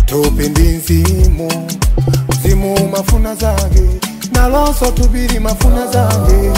tupi ndi mzimu mzimu mafuna zake nalonso tubiri mafuna zake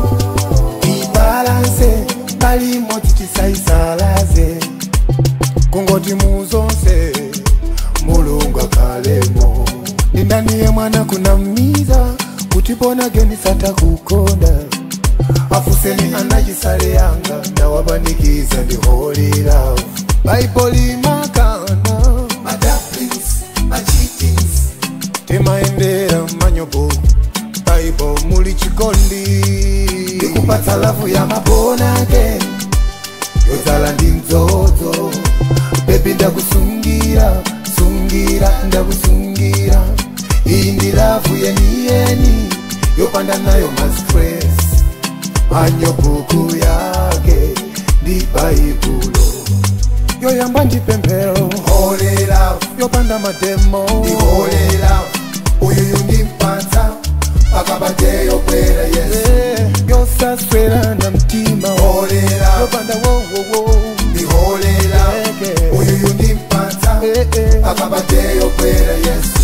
ibalanse palimodzi tisaisalaze kungoti muzonse mulungu akalemo ndindaniye mwana kunamiza kuti ponageni satakukonda afuseni anachisale yanga ndawapanikiza ndi holy love baiboli makana madaplings machitings timaendera manyobo baibo muli chikondi ndikupatsa lavu ya mabonake yodzala ndi mdzodzo bebi ndakusungira sungira ndakusungira iyi ndi lavu yeniyeni yopanda nayo mastress anyobuku yake ndi baibulo yoyamba ndi pemphero Holy love, yopanda mademo the holy love. Uyu undimpatsa pakabateyo kwera Yesu. Eh, yosaswera na mtima Holy love, yopanda wowowo the holy love. Uyu undimpatsa pakabateyo kwera Yesu.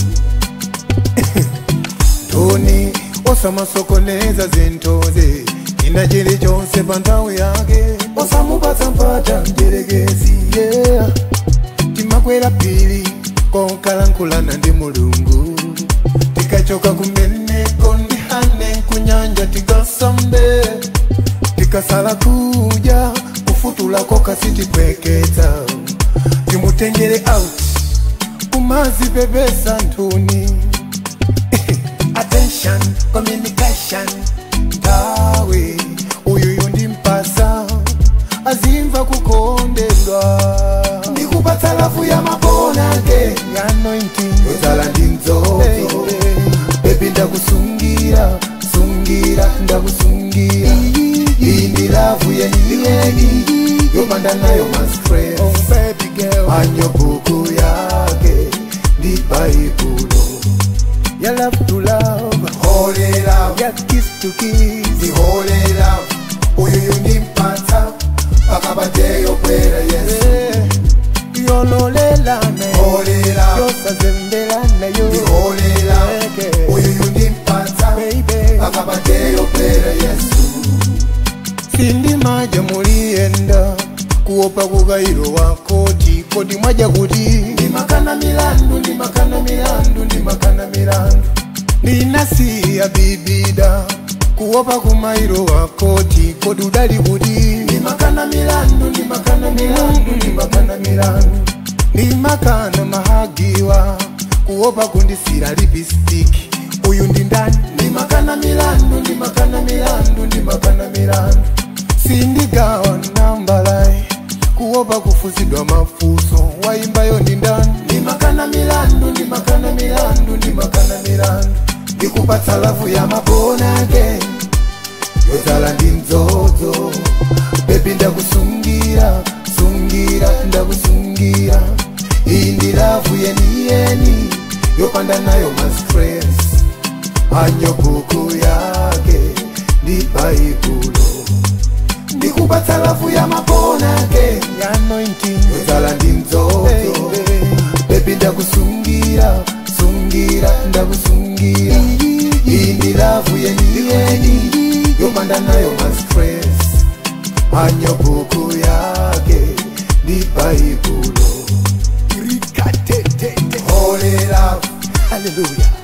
toni osamasokoneza zintoze china chilichonse pa nthawi yake osamupatsa mpata mdierekezi yeah. timakwera phiri konkalankhulana ndi mulungu tikachoka kumeneko ndihane kunyanja tikasambe tikasala kudya kufutulako kasitipweketsa timutengere out kumazipepesa nthuni attention communication tawe uyuyu ndimpasa azimva kukondedwa Ndikupatsa lavu ya mabonake ya anointing yodzala ndi mdzodzo. Baby. Bebi ndakusungira, sungira, ndakusungira. Iyi ndi lavu yeniyeni yopanda nayo mastress. oh baby girl anyobuku yake ndi baibulo ya love to love holy love ya kiss to kiss the holy love uyu undimpatsa pakabateyo kwera yesu Eh, yololelane holy love yosazembelane yo the holy love uyu undimpatsa baby pakabateyo kwera yesu sindimaja muliyenda kuopa kukairo wakoti kodi mwaja kuti ndimakana milandu ndimakana milandu ndimakana milandu ndinasiya bibida kuopa kumairo wakoti kodi udali kuti ndimakana milandu ndimakana milandu ndimakana milandu ndimakana mahagiwa kuopa kundisira lipistiki uyu ndi ndani ndimakana milandu ndimakana milandu ndimakana milandu sindigawa nambalai kuopa kufuzidwa mafuso waimbayo ndi ndani ndimakana milandu ndimakana milandu ndimakana milandu ndikupatsa lavu ya mabonake yodzala ndi mdzodzo bebi ndakusungira sungira ndakusungira iyi ndi lavu yeniyeni yopanda nayo mastress anyobuku yake ndi baibulo ndikupatsa lavu ya mabonake ya anointing yodzala ndi mdzodzo Baby. bebi ndakusungira sungira ndakusungira iyi ndi lavu yeniyeni yopanda nayo mastress anyobuku yake ndi baibulo Rikatete. holy love Hallelujah.